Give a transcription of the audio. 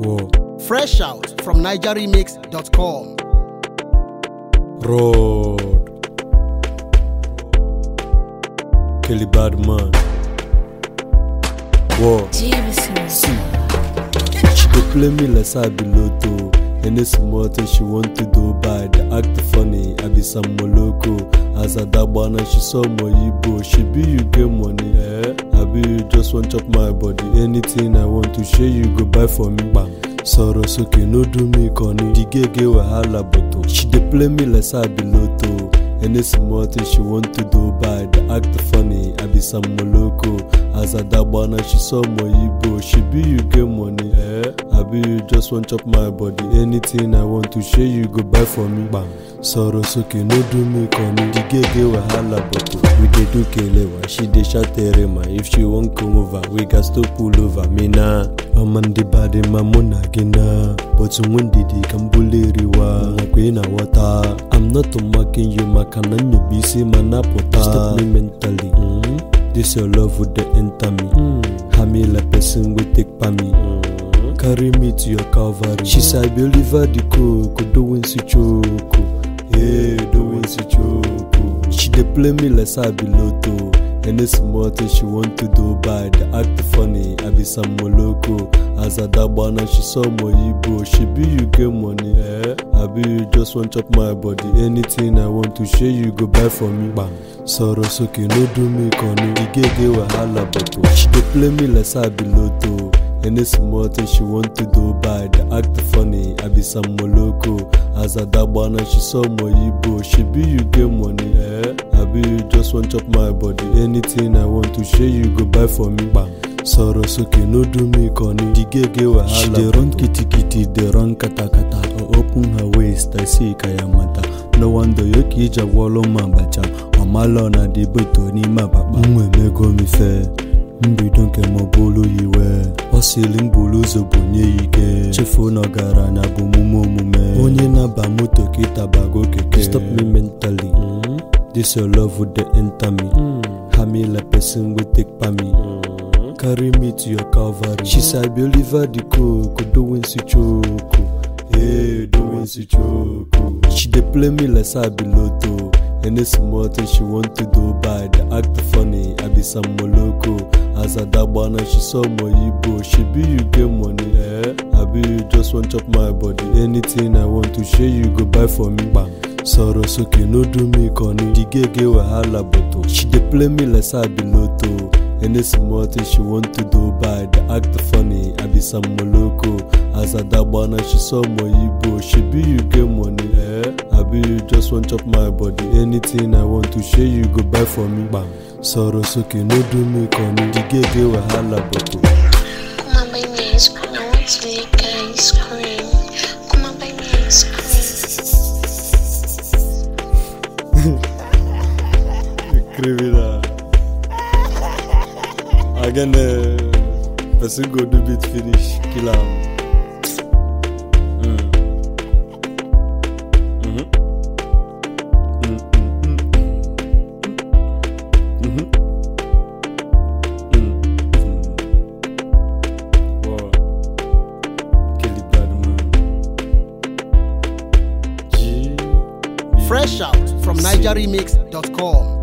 Whoa. Fresh out from NigerRemix.com. Road. Kelly Badman. Whoa. Jameson. She dey play me like say I be lotto. Any small thing she want to do bad, act funny. I be some moloko. As a dagbana, she saw my Igbo. She be you get money, eh? I be you just want chop my body. Anything I want to share, you go buy for me. Bam. Sọ̀rọ̀ sókè no do me corny. The gay get wahala but oh, she dey play me like say I be lotto. Any small thing she want to do bad, act funny. I be some moloko. As a dagbana, she saw my Igbo. She be you get money, eh? I be you just want chop my body. Anything I want to share, you go buy for me. Bam. Sọ̀rọ̀ sókè no do me corny. The gay get wahala but oh, we dey do kelewa. She dey shout terema. If she wan come over, we gats to pull over. Me na. Ọma ndị bade ma mụ na gị na But nwe ndidi ka m buliriwa Nwakwa ị na-aghọta I'm not mocking you maka na nyobe isi ma napụta Stop me mentally mm? This your love would dey enter me mm. Hami like person wey take pa me mm. Carry me to your calvary She say I be Oliver the coco Doing si choco Yeah, doing si choco She dey play me like say I be lotto Any small thing she want to do bad, act funny. I be some moloko. As a dagbana, she saw my Igbo. She be you get money, eh? I be you just want chop my body. Anything I want to share, you go buy for me. Bam. Sọ̀rọ̀ sókè no do me corny. Igege wahala but oh, she dey play me like say I be lotto. Any small thing she want to do bad, act funny. I be some moloko. As a dagbana, she saw my Igbo. She be you get money, eh? I be you just want chop my body. Anything I want to share, you go buy for me. Bam. Sọ̀rọ̀ sókè no do me corny. The gege wahala. She dey run kitikiti, dey run katakata. I open her waist, I see kayamata. No wonder yoke iji agwọlụ m abacha. Ọmalọ na dịbeto n'ime akpakpa. M emego m ife. mbido nke m bụrụ yiwe ọ sịrị m buru ụzọ bunye ya ike chefuo na ọgaranya bụ omume omume onye na-aba moto ka ịtabago keke stop me mentally mm? this your love would dey enter me mm. hami like person wey take pa me mm. carry me to your calvary she say i be oliver the coco doing si choco yeah doing si choco she dey play me like say i be lotto Any small thing she want to do bad, act funny. I be some moloko. As a dagbana, she saw my Igbo. She be you get money, eh? I be you just want chop my body. Anything I want to share, you go buy for me. Bam. Sọ̀rọ̀ sókè no do me corny. The gege wahala but oh, she dey play me like say I be lotto. Any small thing she want to do bad, act funny. I be some moloko. As a dagbana, she saw my Igbo. She be you get money, eh? I be you just want chop my body. Anything I want to share, you go buy for me. Bam. Sọ̀rọ̀ sókè no do me corny. The gege wahala but oh. Come on, buy me ice cream. I want to lick ice cream. Come on, buy me ice cream. criminal. Again, uh, person go do bit finish, kill am. Mm. Mhm. Mm, mm, mm. Mhm. Mm, mm. Wow. Kelly Badman. G. Fresh out from NigerRemix.com.